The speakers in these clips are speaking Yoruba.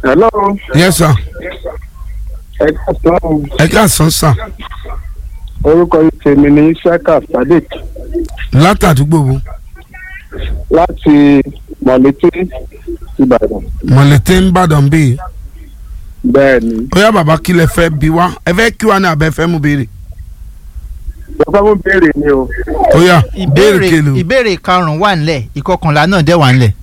hello yes sir ẹ káàsán ẹ káàsán sà orúkọ tèmi ní saka sadiq látàdúgbò wo láti mọ̀lété ìbàdàn mọ̀lẹ́tẹ̀ ń bàdàn bíi bẹ́ẹ̀ ni ó yá bàbá kí lẹ fẹ́ bí wá ẹ fẹ́ kí wá ní abẹ́ fẹ́ mú béèrè bàbá mo béèrè ni o ó yá béèrè ìbéèrè kele o ìbéèrè karùn-ún wà nílẹ̀ ìkọkànlá náà dẹ̀ wà nílẹ̀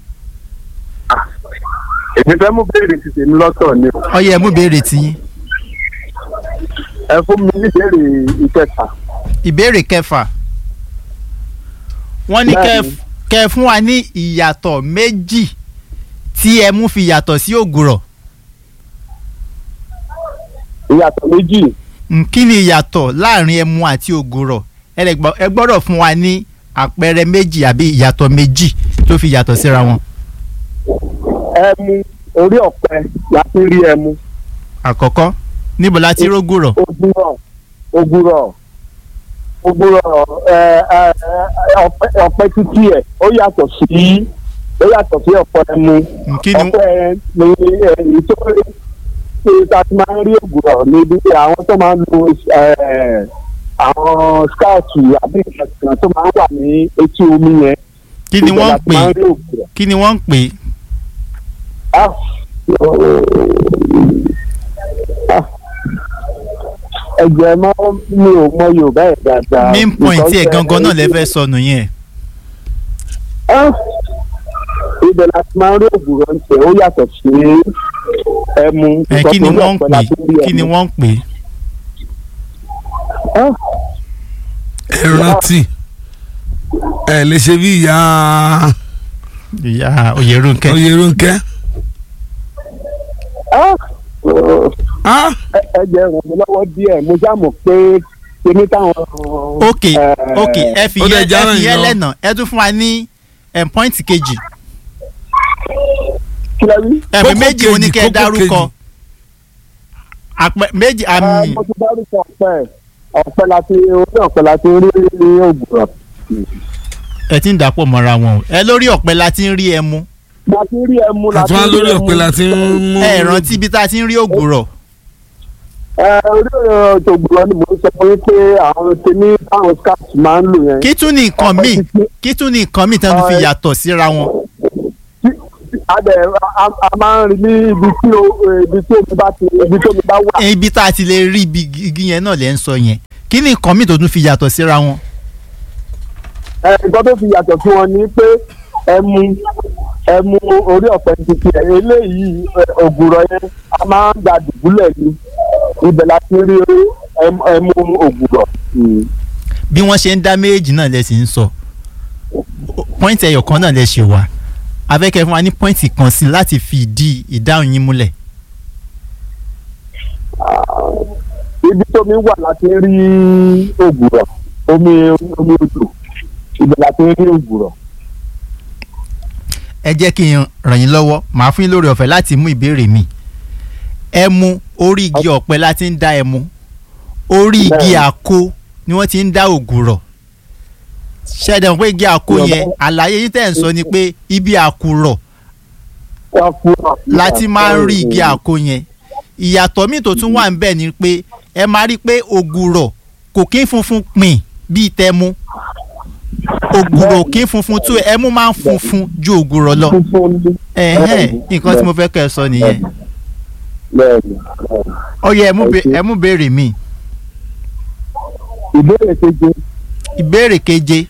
èmi fẹ́ mú béèrè ti tèmi lọ́tọ̀ ni o ó yẹ mú béèrè tiyín ẹ fún mi ní béèrè ìkẹta ìbéèrè kẹfà wọ́n ní kẹ́ Bẹ́ẹ̀ni. kẹ́ fún wa ní ìyàtọ̀ méjì tí ẹmu fi yàtọ̀ sí ògùrọ̀ ìyàtọ̀ méjì Mm, kí ni ìyàtọ̀ láàrin ẹmu àti ògùrọ̀ ẹ lè gbọ́- ẹ gbọ́dọ̀ fún wa ní àpẹẹrẹ méjì àbí ìyàtọ̀ méjì tó fi yàtọ̀ síra wọn. ẹmu orí ọ̀pẹ láti rí ẹmu àkọ́kọ́ níbo la ti rógùrọ̀ ogurọ̀ ogurọ̀ ogurọ̀ ẹ ẹ ẹ, ọ̀pẹ ọ̀pẹ títí ẹ̀ ó yàtọ̀ sí ó yàtọ̀ sí ọ̀pẹ ẹmu Mm, kí ni ọ̀pẹ ní èyí tó ṣe ta ti máa ń rí ògùrọ̀ níbi tí àwọn tó máa ń lo ẹ, àwọn scout àbí ìkàkàn tó máa ń wà ní etí omi yẹn kí ni ibẹ̀ wọ́n la ń ti pè máa ń é rí ògùrọ̀. kí ni wọ́n ń pè é Ah, ah, ẹ̀jẹ̀ mọ́ mi ò mọ yorùbá ẹ̀ dáadáa. main point ẹ̀ Because, gangan náà lẹ eh, fẹ́ sọnù yẹn ah, ibẹ̀ la ti máa ń rí ògùrọ̀ ń tẹ̀ ó yàtọ̀ sí ẹmu. ẹ kí ni because wọ́n ń orí pè ọ̀pẹ la ti rí kí ni ẹmu. wọ́n ń pè Ah, ẹ rántí ẹ lè ṣe bí ìyá ìyá Oyèrúnkẹ́ Oyèrúnkẹ́ ah, oh, ah ẹ- ẹ jẹ́ ràn mí lọ́wọ́ díẹ̀ mo já mọ̀ pé kíní táwọn. ok eh, ok ẹ fi ó dẹ̀ yẹ já ẹ ràn fi yín yẹ lọ. lẹ́nà ẹ tún fún wa ní ẹ̀ point kejì kí lẹ rí. ẹ̀mí Kókó méjì mo ní kejì, kẹ́ ẹ kókó dárúkọ kejì. àpẹ méjì Ah, àmì mo ti dárúkọ ọ̀pẹ ọ̀pẹ la ti orí ọ̀pẹ la ti rí ògùrọ̀. ẹ ti ń dàpọ̀ mọ́ra wọn o ẹ lórí ọ̀pẹ la ti ń rí ẹmu la ti rí ẹmu la ti àtúwá rí lórí ẹmu. ọ̀pẹ la ti ń mú ẹ rántí ibi tá a ti ń rí ògùrọ̀ ẹ orí ògùrọ̀ ni mo sọ fún yín pé àwọn tèmi táwọn scouts máa ń lò yẹn. kí tún ní nǹkan Ọ̀pẹ míì títí- kí tún ní nǹkan míì tí wọ́n fi Ọ̀, ẹ- yàtọ̀ síra wọn tí- a dẹ̀ a a máa ń rí ní ibi tí o- ibi tí omi bá ti ibi tí omi bá wà. ibi tá a ti lè rí ibi igi yẹn náà lẹ́ ń sọ yẹn kí ní nǹkan míì tó tún fi yàtọ̀ síra wọn ẹ nǹkan tó fi yàtọ̀ sí wọn ni pé ẹmu ẹmu orí ọ̀pẹ títí ẹ̀ eléyìí ẹ, ògùrọ̀ yẹn a máa ń gba dùbúlẹ̀ ni ibẹ̀ la ti rí ẹmu ẹmu ògùrọ̀. bí wọ́n ṣe ń dá méjì náà lẹ́ sì ń sọ pọ́ìntì ẹyọ kan náà lẹ́ ṣe wà afẹ́kẹ́ fún wa ní pọ́ìntì kan sí láti fi ìdí ìdáhùn yín múlẹ̀ ibi tómi wà láti rí ògùrọ̀ omi omi odò ibẹ̀ láti rí ògùrọ̀. ẹ jẹ́ kí n ràn yín lọ́wọ́ màá fún yín lórí ọ̀fẹ́ láti mú ìbéèrè mi ẹmu orí igi ọ̀pẹ la ti ń dá ẹmu orí igi Bẹ́ẹ̀ni. àkó ni wọ́n ti ń dá ògùrọ̀ ṣẹ́dẹ̀ mọ̀ pé igi àkó Yorùbá- yẹn àlàyé yín tẹ̀ ń sọ ni pé ibi àkùrọ̀ Ọkùnrin- la ti máa ń rí igi àkó yẹn ìyàtọ̀ míì tó tún wà ń bẹ̀ ni pé ẹ máa rí i pé ògùrọ̀ kò kí ń funfun pìn bíi tẹmu ògùrọ̀ kì í funfun tó ẹmu máa ń funfun ju ògùrọ̀ lọ funfun ní. ẹ̀hẹ́n nǹkan tí mo fẹ́ kẹ́ ẹ sọ nìyẹn bẹ́ẹ̀ni ó yẹ ẹ mú be- Okay. ẹ mú béèrè mi ìbéèrè keje ìbéèrè keje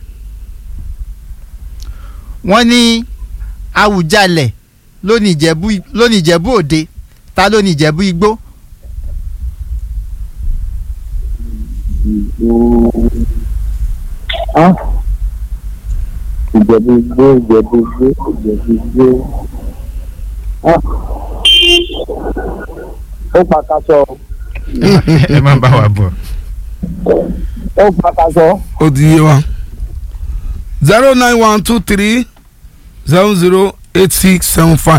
wọ́n ní Awùjalẹ̀ lónìí Ìjẹ̀bú lónìí Ìjẹ̀bú Òde ta lónìí Ìjẹ̀bú Igbó Ah. ìjẹ̀bú igbó ìjẹ̀bú igbó ìjẹ̀bú igbó. Ah. ó pàkàṣọ ẹ má bá wa bọ̀. ó pàkàṣọ. ó ti yé wa zero nine one two three zero zero eight six seven five.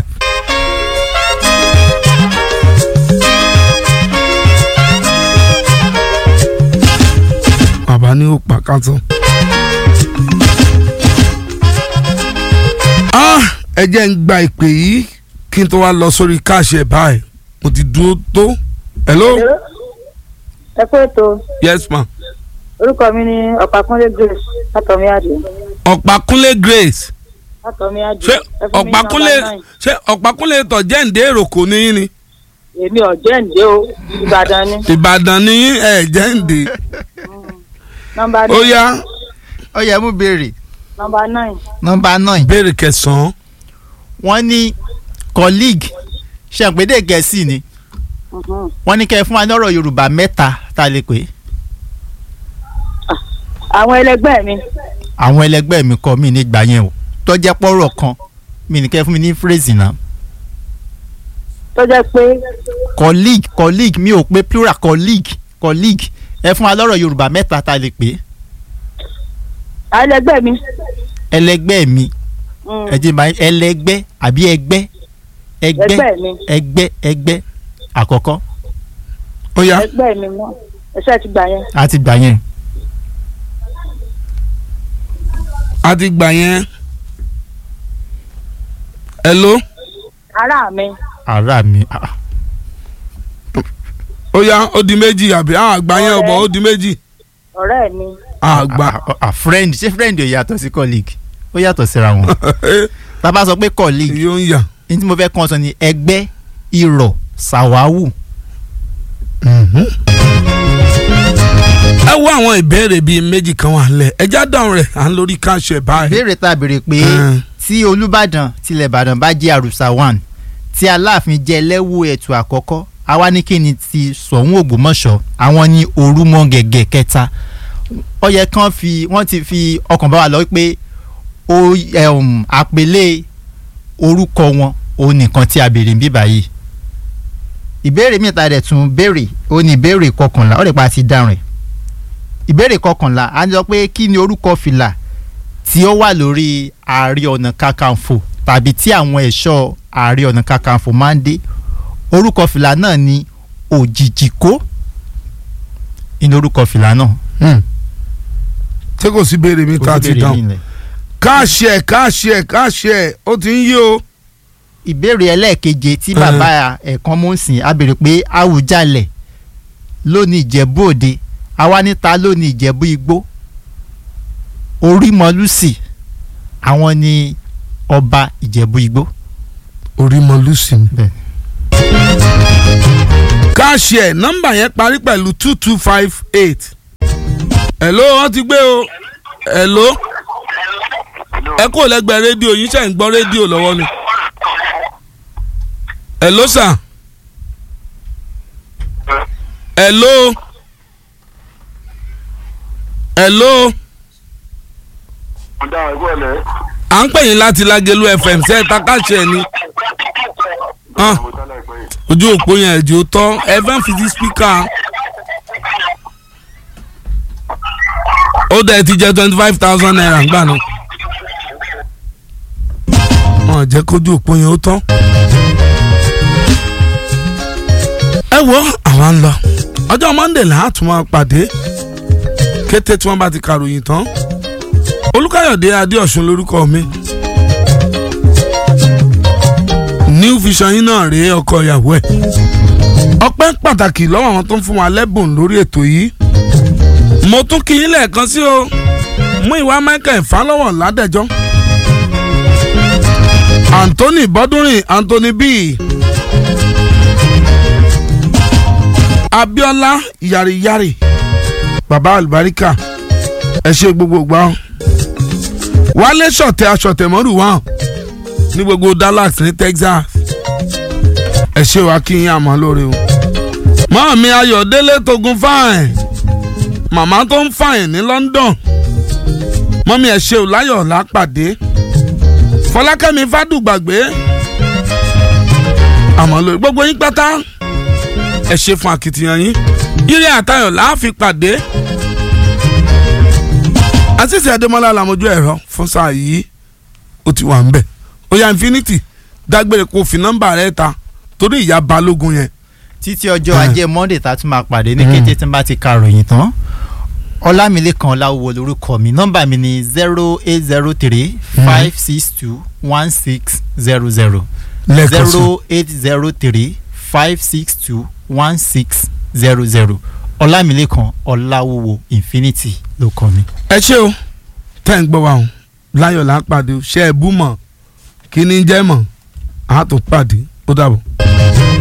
bàbá ní ó pa kátó. Ah, ẹ jẹ́ ń gba ìpè yìí kí n tó wá lọ sórí káàṣì ẹ̀ báyìí mo ti dúró tó hello ẹ kú ètò yes ma orúkọ mi ní ọ̀pákúnlé grace látọ̀mí àdé ọ̀pákúnlé grace látọ̀mí àdé ṣé ẹ fún mi ní ọ̀pákúnlé nọ́mbà nine. ṣé ọ̀pákúnlé tọ̀ jẹ́ǹdé èròkò ní yín ni èmi ọ̀jẹ̀ ǹdẹ́ o ìbàdàn ni ìbàdàn ní yín ẹ̀ jẹ́ǹdé nọ́mbà ó nine yá ó yẹ mú béèrè nọ́mbà nine nọ́mbà nine ìbéèrè kẹsàn-án wọ́n ní colleague ṣàǹpédè gẹ̀ẹ́sì ni Mhm. wọ́n ní kẹ́ ẹ fún wa ní ọ̀rọ̀ yorùbá mẹ́ta tá a lè pè é àwọn ẹlẹgbẹ́ mi àwọn ẹlẹgbẹ́ mi kọ́ mi ní gbà yẹn o tó jẹ́ pọ́rọ̀ kan mi ní kẹ́ ẹ fún mi ní phrase náà tó jẹ́ pé colleague colleague mi ò pé plural colleague colleague ẹ fún wa lọ́rọ̀ yorùbá mẹ́ta tá a lè pè é àwọn ẹlẹgbẹ́ mi ẹlẹgbẹ́ mi mm, ẹ jẹ́ máa ẹlẹgbẹ́ àbí ẹgbẹ́ ẹgbẹ́ ẹgbẹ́ mi ẹgbẹ́ ẹgbẹ́ àkọ́kọ́ ó yá ẹgbẹ́ mi mọ́ ẹṣẹ́ ti gbà yẹn a ti gbà yẹn a ti gbà yẹn hello ará mi ara mi ah, ó yá ó di méjì àbí àwọn àgbà yẹn ọ̀bọ̀ ó di méjì ọ̀rẹ́ mi àgbà ah, ah, friend ṣé friend ò yàtọ̀ sí colleague ó yàtọ̀ síra wọn tá a bá sọ pé colleague yóò ń yà. ní tí mo fẹ́ kàn sọ ni ẹgbẹ́ irọ̀ sàwáwù ẹ wo àwọn ìbéèrè bíi méjì kan wà lẹ ẹjá dáhùn rẹ à ń lórí káàṣì ẹ báyìí. béèrè tá a béèrè pé Mm. tí olùbàdàn tilẹ̀ ìbàdàn bá jẹ́ àrùsà one tí aláàfin jẹ́ lẹ́wọ́ ẹ̀tù àkọ́kọ́ àwa ní kí ni ti sọ̀hún ògbómọ̀ṣọ́ àwọn ní orúmọ gẹ̀gẹ̀ kẹta ó yẹ kán fi wọ́n ti fi ọkàn bá wa lọ pé ó um, àpèlé orúkọ wọn òun nìkan tí a béèrè ń bí báyìí ìbéèrè mìta rẹ̀ tún béèrè ó ní ìbéèrè kọkànlá ó lè pa ti dáhùn rẹ̀ ìbéèrè kọkànlá a ní sọ pé kí ni orúkọ fìlà tí ó wà lórí ààrẹ ọ̀nà kakanfò tàbí tí àwọn ẹ̀ṣọ́ ààrẹ ọ̀nà kakanfò máa ń dé orúkọ fìlà náà ni òjìjìkó inú orúkọ fìlà náà. ṣé kò sí béèrè mi tá a ti Kò sí béèrè dáhùn. nílẹ̀. káàṣì ẹ káàṣì ẹ káàṣì ẹ ó ti ń yí o. ìbéèrè ẹlẹ́ẹ̀keje tí bàbá ẹ̀kan mú sìn á béèrè pé Àwùjalẹ̀ lónìí Ìjẹ̀bú Òde àwa níta lónìí Ìjẹ̀bú Igbó Orímọlúsì àwọn ni ọba Ìjẹ̀bú Igbó. orí mọ lucy mi. Bẹ́ẹ̀. káàṣì ẹ nọ́mbà yẹn parí pẹ̀lú two two five eight. hello wọ́n ti gbé o. hello ẹ kò lẹ́gbẹ̀ẹ́ rédíò yín ṣe ń gbọ́ rédíò lọ́wọ́ ni. hello sir. hello. hello. ọ̀dà ẹ̀gbọ́n lẹ̀. à ń pè yín láti Lágẹ̀lú FM ṣe é ta káàṣì ẹ ni. Ah. mo tán láìpẹ́ yìí. ojú òpó yẹn ẹ̀jẹ̀ ó tọ́ ẹ bá ń fi sí spíkà ó dẹ̀ ti jẹ́ twenty five thousand naira ńgbà náà wọn ò jẹ́ kójú òpó yẹn ó tọ́. ẹ wo àwa ń lọ ọjọ́ monday là á tún máa pàdé kété tí wọ́n bá ti kàròyìn tán olùkàyọ̀dé adéọ̀sùn lórúkọ mi new vision yín náà rèé ọkọ ìyàwó ẹ̀ ọpẹ́ pàtàkì lọ́wọ́ àwọn tó ń fún wa lẹ́bùn lórí ètò yìí mo tún kí yín lẹ́ẹ̀kan sí o mú ìwà michael falọ́wọ̀ ládẹ́jọ́ anthony bọ́dúnrin anthony b abiola yariyari baba alibarika ẹ ṣe gbogbo gbà ó wálé ṣọ̀tẹ̀ aṣọ̀tẹ̀ mọ́rù wá ní gbogbo dallas ní texas ẹ ṣe wá kí yín àmọ́ lórí o mọ́ọ̀mí ayọ̀délé togun fáìn màmá tó ń fàìn ní london mọ́mí ẹ̀ ṣe ò láyọ̀ lápàdé fọlákẹ́mi fádùgbàgbé àmọ́ lórí gbogbo yín pátá ẹ ṣe fún akitiyan yín ire àtayọ̀ láàfin pàdé àṣìṣe adémọlá làmójú ẹ̀rọ fún sáà yìí ó ti wà ń bẹ̀ ó yá infinity dágbére kó fi nọ́mbà rẹ̀ ta torí ìyá balógun yẹn títí ọjọ́ Ah. ajé monday tá a tún máa pàdé ní Mm. kété tí n bá ti ka ròyìn tán ọlámilékan ọláwúwo lórúkọ mi nọ́mbà mi ni zero eight zero three five six two one six zero zero lẹ́ẹ̀kan sí zero eight zero three five six two one six zero zero ọlámilẹ́kan ọláwúwo infinity ló kọ́ mi. ẹ ṣé o tẹ́ ń gbọ́ wa o láyọ̀ là ń pàdé o ṣe é bú mọ̀ kí ni jẹ́ mọ̀ àá tó pàdé ó dàbọ̀.